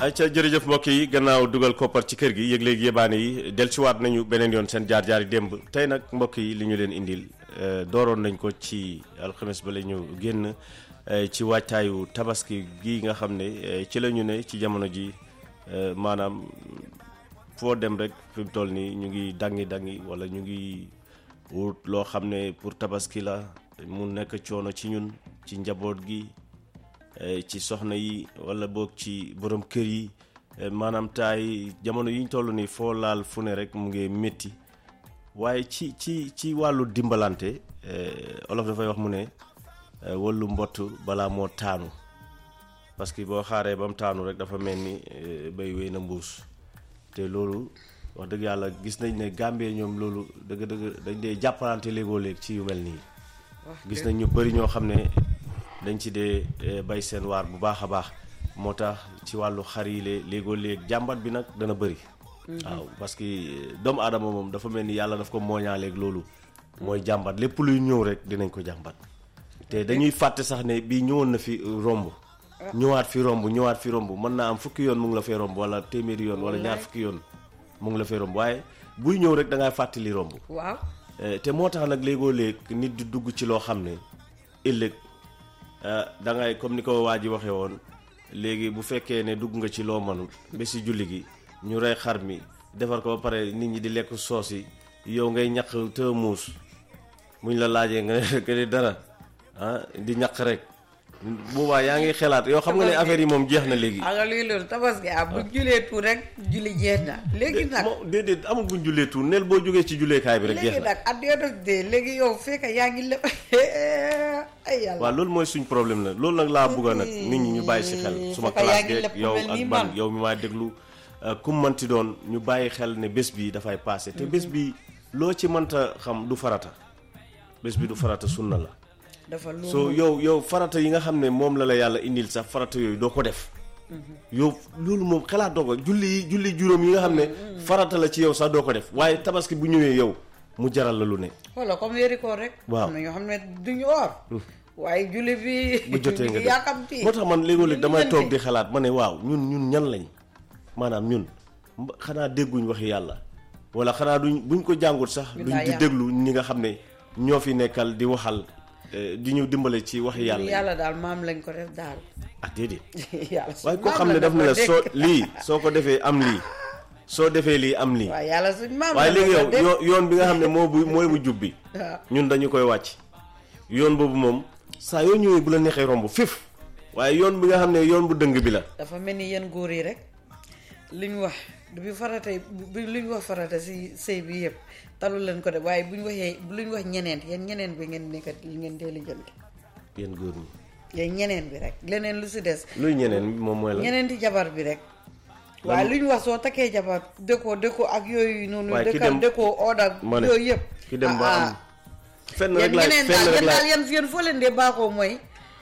ayca jërëjëf mbokk yi gannaaw dugal koppar ci kër gi yëg léegi yébaane yi dellusiwaat nañu beneen yoon seen jaar jaari démb tey nag mbokk yi li ñu leen indil dooroon nañ ko ci alxames ba la ñu génn ci waajtaayu tabaski gi nga xam ne ci la ñu ne ci jamono ji maanaam foo dem rek fi mu toll nii ñu ngi dangi dangi wala ñu ngi wut loo xam ne pour tabaski la mu nekk coono ci ñun ci njaboot gi ci soxna yi wala boog ci borom kër yi maanaam taay jamono yi ñu toll nii foo laal fu ne rek mu ngi métti waaye ci ci ci wàllu dimbalante olof dafay wax mu ne wallu mbott balaa moo taanu parce que boo xaaree ba mu taanu rek dafa mel ni bay wéy na mbuus te loolu wax dëgg yàlla gis nañ ne Gambie ñoom loolu dëgg dëgg dañ dee jàppalante léegoo léeg ci yu mel nii gis nañ ñu bëri ñoo xam ne dañ ci dee bay seen waar bu baax a baax moo tax ci wàllu xar yi léegoo léeg jàmbat bi nag dana bëri waaw parce que doomu aadama moom dafa mel ni yàlla daf ko mooñaaleeg loolu mooy jàmbat lépp luy ñëw rek dinañ ko jàmbat te dañuy fàtte sax ne bii ñëwoon na fi romb ñëwaat fi romb ñëwaat fi romb mën naa am fukki yoon mu ngi la fee romb wala téeméeri yoon wala ñaar fukki yoon mu ngi la fee romb waaye buy ñëw rek da ngay fàttali romb waaw te moo tax nag léegoo léeg nit di dugg ci loo xam ne ëllëg da ngay comme ni ko waa ji waxee woon léegi bu fekkee ne dugg nga ci loo mënul ba si julli gi ñu rey xar mi defar ko ba pare nit ñi di lekk soos yi yow ngay ñaq te muus muñ la laajee nga ne dara ah di ñaq rek boobaa yaa ngi xelaat yow xam nga ne affaire yi moom jeex na léegi. alors lii loolu tabaski ah bu julee tuut rek julli jeex na léegi nag. moom déedéet amul buñ jullee tuut neel boo jógee ci julleekaay bi rek. jeex na léegi nag at yoo de léegi yow fekk yaa ngi lépp ay yàlla. waaw loolu mooy suñ problème la loolu nag laa bëgg nag nit ñi ñu bàyyi si xel. suma classe geeg yow ak man yow mi maa déglu. kum manti doon ñu bàyyi xel ne bés bi dafay passé te bés bi loo ci mënta xam du farata bés bi du farata sunna la. dafa lu so yow yow farata yi nga xam ne moom la la yàlla indil sax farata yooyu doo ko def. yow loolu moom xalaat doo ko julli yi julli juróom yi nga xam ne. farata la ci yow sax doo ko def waaye tabaski bu ñëwee yow mu jaral la lu ne. wala comme weeri koor rek. waaw am na ñoo xam ne duñu or. waaye julli bi. bu jotee nga yàkkamti moo tax man léegoo-léeg damay toog di xalaat ma ne waaw ñun ñun ñan lañ maanaam ñun xanaa dégguñ waxi yàlla wala xanaa duñ buñ ko jàngut sax. duñ di déglu ñi nga xam ne ñoo fi nekkal di waxal. di ñu dimbale ci waxi yàlla yàlla daal maam lañ ko def daal. ah déedéet. yàlla waaye koo xam ne daf ne la soo lii soo ko defee am lii soo defee lii am lii. waaw yàlla suñ maam waaye léegi yow yoon bi nga xam ne moo bu mooy bu jub bi. ñun dañu koy wàcc. yoon boobu moom saa yoo ñëwee bu la neexee romb fif waaye yoon bi nga xam ne yoon bu dëng bi la. dafa mel ni yéen góor yi rek li ñu wax bi farata bi lu ñu wax farata si sëy bi yëpp talu leen ko de waaye bu ñu waxee lu ñu wax ñeneen yéen ñeneen bi ngeen nekk li ngeen dee lijjanti. yéen góor ñi. yéen ñeneen bi rek leneen lu si des. luy ñeneen moom mooy la. ñeneen ti jabar bi rek. waaye lu ñu wax soo takkee jabar dëkkoo dëkkoo ak yooyu noonu. waaye ki dëkkal dem dëkkoo oda yooyu yëpp. ki dem ba am fenn rek yéen laay ñeneen fenn daal rek yéen daal laay yéen yéen foo leen dee baaxoo mooy.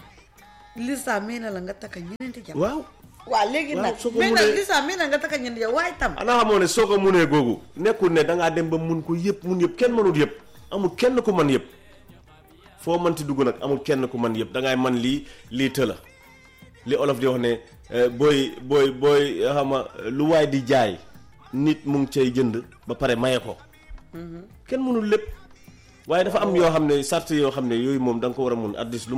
lista mee na la nga takka ñeneen ti jabar. waaw. waaw léegi waaw nag soo ko mais nag mënee- lista mee na nga takka ñeneen jabar waaye tam. ana xamoo ne soo ko munee googu nekkul ne dangaa dem ba mun ko yëpp mun yëpp kenn mënut yëpp amul kenn ku man yëpp foo mënti dugg nag amul kenn ku man yëpp dangay man lii lii tëla li olof di wax ne eh, booy booy booy xama lu waay di jaay nit mu ngi cay jënd ba pare maye ko kenn mënul lépp waaye dafa am yoo xam ne sart yoo xam ne yooyu moom da nga ko war a mun at least lu